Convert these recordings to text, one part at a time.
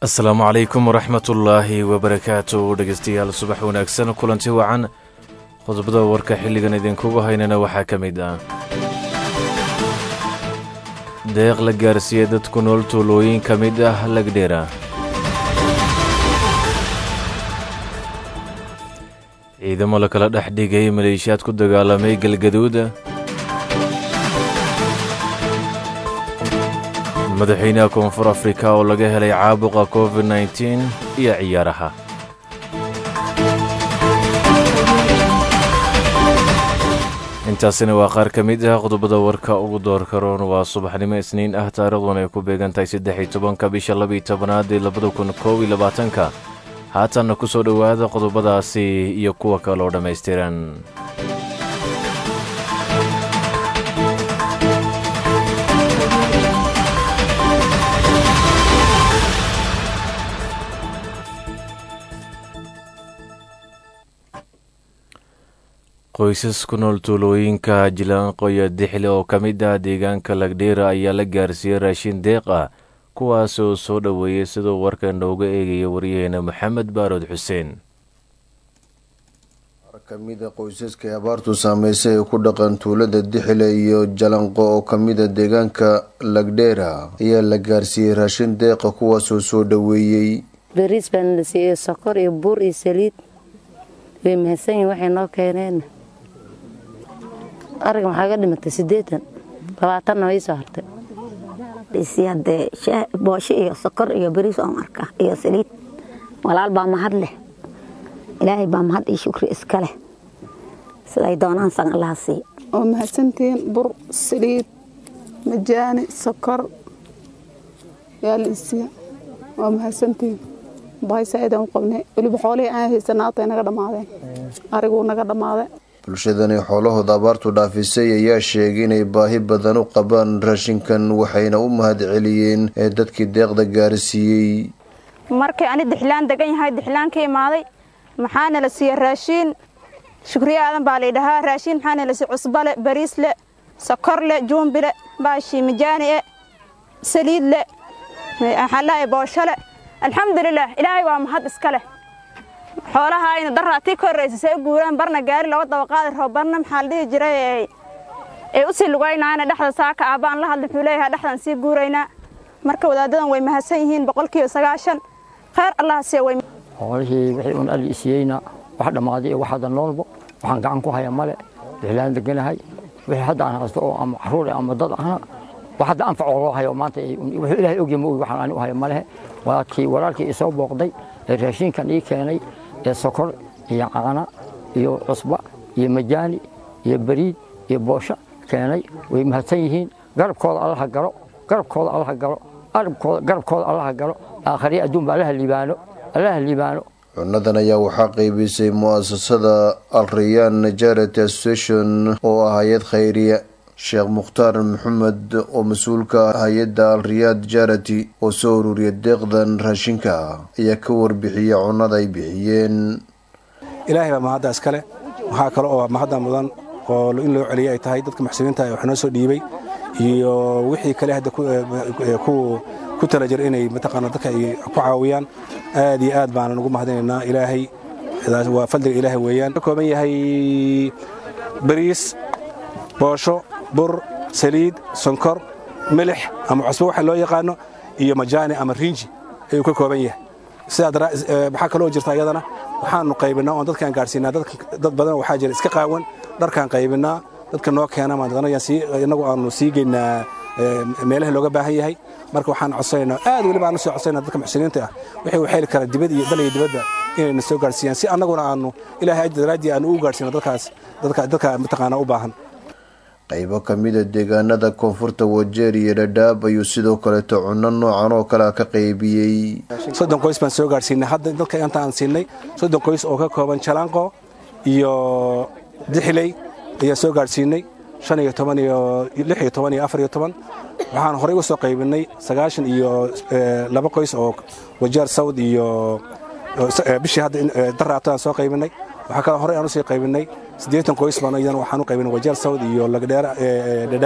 asalaamu calaykum waraxmatullaahi wabarakaatu dhegeystayaal subax wanaagsan kulanti wacan qodobada warka xilligan idinkugu haynana waxaa ka mid ah deeq la gaarsiiyey dad ku nool tuulooyin ka mid ah lagdheera ciidamo la kala dhex dhigay maleeshiyaad ku dagaalamay galgaduud madaxweynaha koonfur afrika oo laga helay caabuqa covid nteen iyo ciyaaraha intaasina waa qaar ka mid ah qodobada warka ugu doorka roon waa subaxnimo isniin ah taariikhduna ay ku beegan tahay saddex iyo tobanka bisha labaiyo tobanaad ee labada kun koob iyo labaatanka haatanna ku soo dhowaada qodobadaasi iyo kuwa kaloo dhammaystiran qoysas ku nool tuulooyinka jilaanqo iyo dixle oo ka mid ah deegaanka lagdheera ayaa la gaarsiiyey raashin deeq ah kuwaas oo soo dhoweeyey siduu warka nooga eegaya waryaheena maxamed baarood xuseen kamida qoysaska ay abaartu saameysay ee ku dhaqan tuulada dixile iyo jalanqo oo kamida deegaanka lagdheera ayaa la gaarsiiyey raashin deeqa kuwaasoo soo dhoweeyey bariis baan la siiyey sokor iyo buur iyo saliid way mahadsan yihin waxay noo keeneen ariga maxaa ga dhimatay siddeetan labaatanna way soo hartay hadee boosho iyo sokor iyo bariis oon arka iyo saliid walaal baa mahad leh ilaahay baa mahad iyo shukri iska leh siday doonaan san allaha sii oo mahadsantihiin bur saliid majaani sokor yaa la isiiya waa mahadsantihiin bahay saaidaan u qabnay weliba xoolihii aan haysanaa atay naga dhammaadeen ariguu naga dhammaaday bulshadani xoolahooda abaartu dhaafisay ayaa sheegay inay baahi badan u qabaan raashinkan waxayna u mahad celiyeen ee dadkii deeqda gaarsiiyey markii ani dixlaan degan yahay dixlaan ka imaaday maxaana la siiye raashiin shukriye aadan baa laydhahaa raashiin maxaana la siiye cusbale bariisle sokorle juumbile baashii mijaanie saliidle xallaaye booshole alxamdulilah ilaahay waa mahad iska leh xoolaha ayna daraatii ka horraysa say u guuraan barna gaari laba dabaqaadi rabo barna maxaa la dhihi jiray ay u sii lugaynaana dhexda saaka aabbaan la hadla wuxuu leeyahay dhexdan sii guuraynaa marka wadaadadan way mahadsan yihiin boqolkiiba sagaashan kheyr allaha siya way xoolihii wixii un alli isiiyeyna wax dhammaaday iyo waxaada noolbo waxaan gacan ku haya male dixlaan deganahay wixii hadda aan haysto oo ama caruur ama dad ahna wax hadda anfacoo loo hayo maanta wuxuu ilaahay ogya ma ogi waxaan ani u hayo malehe waa kii walaalkii isoo booqday ee raashinkan ii keenay ee sokor iyo caana iyo cusba iyo majaani iyo bariid iyo boosho keenay way mahadsan yihiin garabkooda allaha galo garabkooda allaha galo garabkooda allaha galo aakhariya adduunba allaha liibaano allaha liibaano cunadan ayaa waxaa qaybisay mu'asasada alrayaan najarati association oo ah hay-ad khayriya sheekh mukhtaar maxamed oo mas-uulka hay-adda alriyaad jarati oo soo ururiya deeqdan raashinka ayaa ka warbixiya cunada ay bixiyeen ilaahay baa mahadda iskale waxaa kale oo mahadda mudan oo in loo celiya ay tahay dadka muxsiniinta wax noo soo dhiibay iyo wixii kale hadda ku tala jir inay mataqaana dadka ay ku caawiyaan aad iyo aad baanan ugu mahadinaynaa ilaahay waa fadliga ilaahay weeyaan ka kooban yahay bariis boosho bur saliid sonkor milix ama cusbo waxa loo yaqaano iyo majaani ama riinji ayuu ka kooban yahay sidaa kaloo jirta iyadana waxaanu qaybinaa oon dadkaan gaadhsiinaa dad badan waxaa jira iska qaawan dharkaan qaybinaa dadka noo keena inagu aanu sii geynaa meelaha looga baahan yahay marka waxaan codsanaynaa aad weliba aan la soo codsanayna dadka muxsiniinta ah waxay u xeli karaan dibad iyo dal iyo dibadda inayna soo gaadhsiiyaan si annaguna aanu ilaahay ajir daraaddii aanu u gaadhsiino dadkaas dadka mataqaanaa u baahan qaybo ka mida deegaanada koonfurta wajeer iyo dhadhaab ayuu sidoo kaleeto cunno noocan oo kalea ka qaybiyey soddon qoys baan soo gaadhsiinay hadda dadka inta aan siinay soddon qoys oo ka kooban jalaanqo iyo dixiley ayaa soo gaadhsiinay shan iyo toban iyo lix iyo toban iyo afar iyo toban waxaan horey u soo qaybinay sagaashan iyo laba qoys oo wajeer sawd iyo bishii hadda daraato aan soo qaybinay waxaa kaloo horey aan usii qaybinay siddeetan qoys baan idan waxaan u qaybinay wajeer sawd iyo lagdheer dhadhaab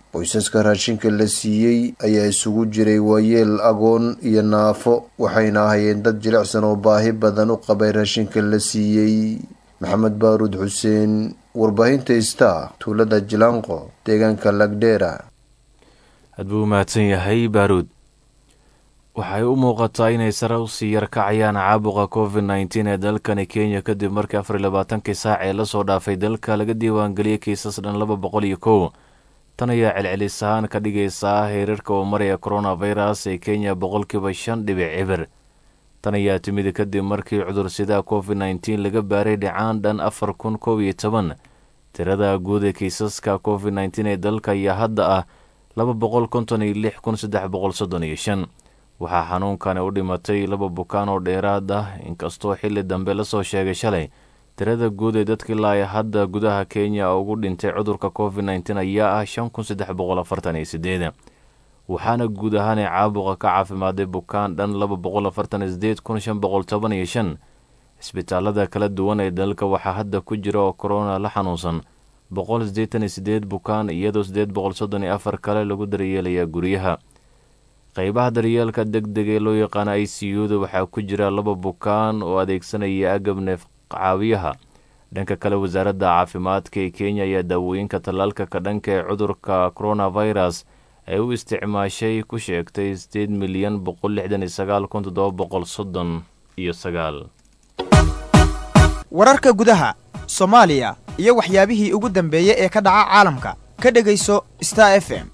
qoysaska raashinka la siiyey ayaa isugu jiray waayeel agoon iyo naafo waxayna ahayeen dad jilicsan oo baahi badan u qabay raashinka la siiyey maxamed baaruud xuseen warbaahinta star tuulada jilaanqo deegaanka lagdheera aad buu umahadsan yahay baaruud waxay u muuqataa inay sare usii yarkacayaan caabuqa covid nneteen ee dalkani kenya kadib markii afar iyo labaatankii saac ee lasoo dhaafay dalka laga diiwaangeliyey kiisas dhan laba boqol iyo kow tan ayaa celcelis ahaan ka dhigaysaa heerarka uu maraya coronavirus ee kenya boqolkiiba shan dhibic cibir tan ayaa timid kadib markii cudursida covid nneteen laga baaray dhicaan dhan afar kun kow iyo toban tirada guud ee kiisaska covid nneteen ee dalka ayaa hadda ah laba boqol konton iyo lix kun saddex boqol soddon iyo shan waxaa xanuunkani u dhimatay laba bukaan oo dheeraad ah inkastoo xilli dambe lasoo sheegay shalay tirada guud ee dadka ilaa hadda gudaha kenya ugu dhintay cudurka covid nneteen ayaa ah shan kun saddex boqol afartan iyo sideed waxaana guud ahaan ee caabuqa ka caafimaaday bukaan dhan laba boqol afartan iyo sideed kun shan boqol toban iyo shan isbitaalada kala duwan ee dalka waxaa hadda ku jira oo korona la xanuunsan boqol siddeetan iyo sideed bukaan iyadoo siddeed boqol soddon iyo afar kale lagu daryeelayaa guryaha qeybaha daryeelka deg deg ee loo yaqaana i c u da waxaa ku jira laba bukaan oo adeegsanaya agab neef caawiyaha dhanka kale wasaaradda caafimaadka ee kenya ayaa daawooyinka tallaalka ka dhanka ee cudurka coronavirus ay u isticmaashay ku sheegtay sideed milyan boqol lixdan iyo sagaal kun toddoba boqol soddon iyo sagaal wararka gudaha soomaaliya iyo waxyaabihii ugu dambeeyey ee ka dhaca caalamka ka dhegayso star f m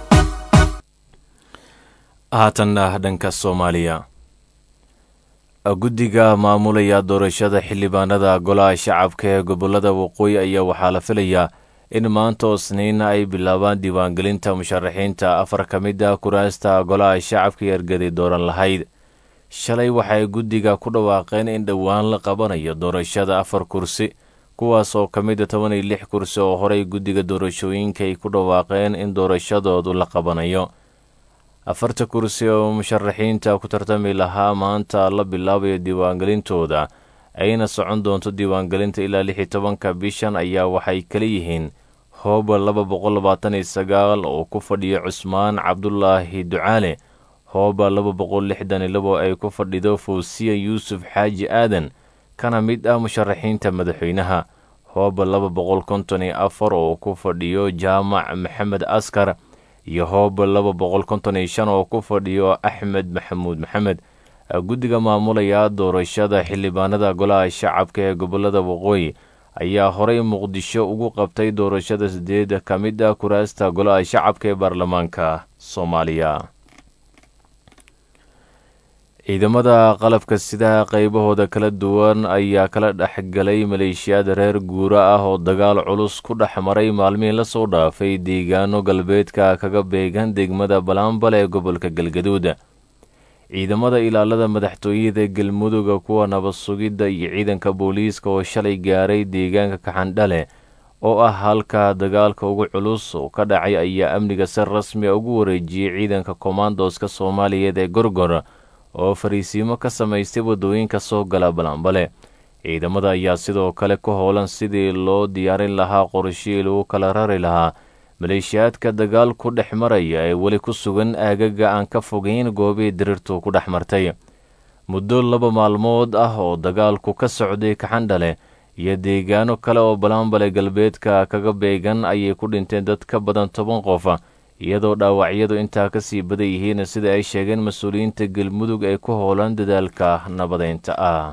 haatanna dhanka soomaaliya guddiga maamulaya doorashada xildhibaanada golaha shacabka ee gobolada waqooyi ayaa waxaa la filayaa in maanta oo sniina ay bilaabaan diiwaangelinta musharaxiinta afar ka mid ah kuraasta golaha shacabka iyo ergadi dooran lahayd shalay waxay guddiga ku dhawaaqeen in dhowaan la qabanayo doorashada afar kursi kuwaas oo ka mid a toban iyo lix kursi oo horey guddiga doorashooyinka ay ku dhawaaqeen in doorashadoodu la qabanayo afarta kursi oo musharaxiinta ku tartami lahaa maanta la bilaabayo diiwaangelintooda ayna socon doonto diiwaangelinta ilaa lix iyo tobanka bishan ayaa waxay kala yihiin hooba laba boqol labaatan iyo sagaal oo ku fadhiyo cusmaan cabdulaahi ducaale hooba laba boqol lixdan iyo labo ay ku fadhido fawsiya yuusuf xaaji aadan kana mid ah musharaxiinta madaxweynaha hooba laba boqol konton iyo afar oo ku fadhiyo jaamac maxamed askar iyo hooba laba boqol konton iyo shan oo ku fadhiyo axmed maxamuud maxamed guddiga maamulaya doorashada xildhibaanada golaha shacabka ee gobolada waqooyi ayaa horey muqdisho ugu qabtay doorashada sideed ka mid ah kuraasta golaha shacabka ee baarlamaanka soomaaliya ciidamada qalabka sidaha qaybahooda kala duwan ayaa kala dhexgalay maleeshiyaad reer guura ah oo dagaal culus ku dhex maray maalmihii lasoo dhaafay deegaano galbeedka kaga beegan degmada balaambal ee gobolka galgaduud ciidamada ilaalada madaxtooyada galmuduga kuwa nabad sugidda iyo ciidanka booliiska oo shalay gaaray deegaanka kaxandhale oo ah halka dagaalka ugu culus oo ka dhacay ayaa amniga si rasmi a ugu wareejiyey ciidanka komandoska soomaaliyeed ee gorgor oo fariisiimo ka samaystay waddooyinka soo gala balanbale ciidamada ayaa sidoo kale ku howlan sidii loo diyaarin lahaa qorshihii lagu kala rari lahaa maleeshiyaadka dagaal ku dhex maraya ee weli ku sugan aagaga aan ka fogeyn goobihii dirirtu ku dhex martay muddo laba maalmood ah oo dagaalku ka socday kaxandhale iyo deegaano kale oo balanbale galbeedka kaga beegan ayay ku dhinteen dad ka badan toban qof iyadoo dhaawacyadu intaa ka sii badan yihiin sida ay sheegeen mas-uuliyiinta galmudug ee ku howlan dadaalka nabadeynta ah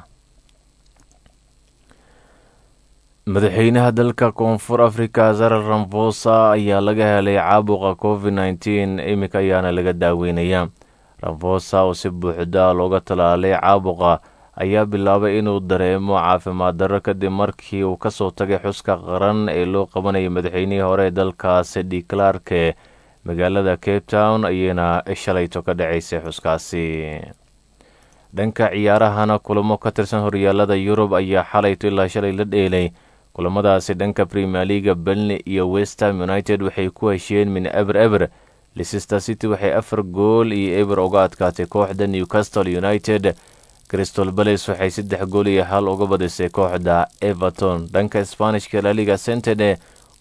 madaxweynaha dalka koonfur afrika zarar ramfosa ayaa laga helay caabuqa covid nneteen iminka ayaana laga daaweynaya ramfosa oo si buuxda looga talaalay caabuqa ayaa bilaabay inuu dareemo caafimaad darro kadib markii uu kasoo tagay xuska qaran ee loo qabanayay madaxweynihii hore ee dalkaasi declarke magaalada cape town ayayna shalayto ka dhacaysay xuskaasi dhanka ciyaarahana kulamo ka tirsan horyaalada yurub ayaa xalayto ilaa shalay la dheelay kulamadaasi dhanka premier leaga belni iyo westham united waxay ku heshiyeen min eber eber leicester city waxay afar gool iyo eber uga adkaatay kooxda newcastle united crystal bales waxay saddex gool iyo hal uga badisay kooxda everton dhanka sbanishka laliga centene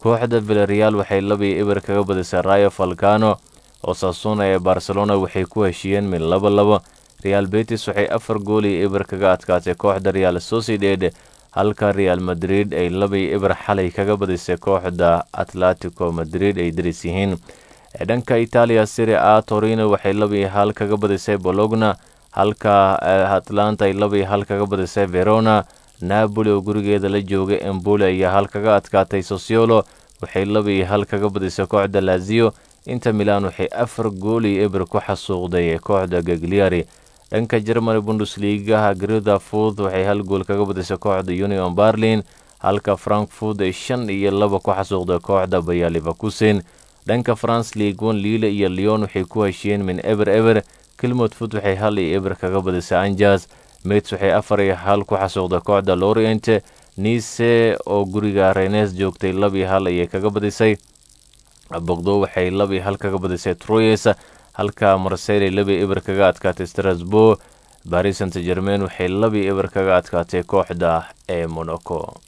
kooxda villareal waxay labii eber kaga badisay rayo falcano oo saasuna ee barcelona waxay ku heshiiyeen mid laba labo real betis waxay afar gool iyo eber kaga adkaatay kooxda real sociedad halka real madrid ay labii eber xalay kaga badisay kooxda atletico madrid ay daris yihiin dhanka itaaliya siri a torino waxay labii hal kaga badisay bologna halka atlanta ay labii hal kaga badisay verona napoli oo gurigeeda la joogay emboli ayaa hal kaga adkaatay sosiolo waxay labii hal kaga badisay kooxda lazio inta milan waxay afar gool iyo eber ku xasuuqday kooxda gagliari dhanka jermani bundesligaha grida fud waxay hal gool kaga badisay kooxda union berlin halka frankfurt ay shan iyo laba ku xasuuqday kooxda bayalivakusen dhanka france league one liile iyo leon waxay ku heshiiyeen min eber eber kilmod fud waxay hal iyo eber kaga badisay anjas mets waxay afar iyo hal ku xasuuqday kooxda lorient nice oo guriga renes joogtay lab iyo hal ayay kaga badisay bogdo waxay lab iyo hal kaga badisay troyes halka marseyli labi eber kaga adkaatay strasbourg baris saint germain waxay labi eber kaga adkaatay kooxda ee monaco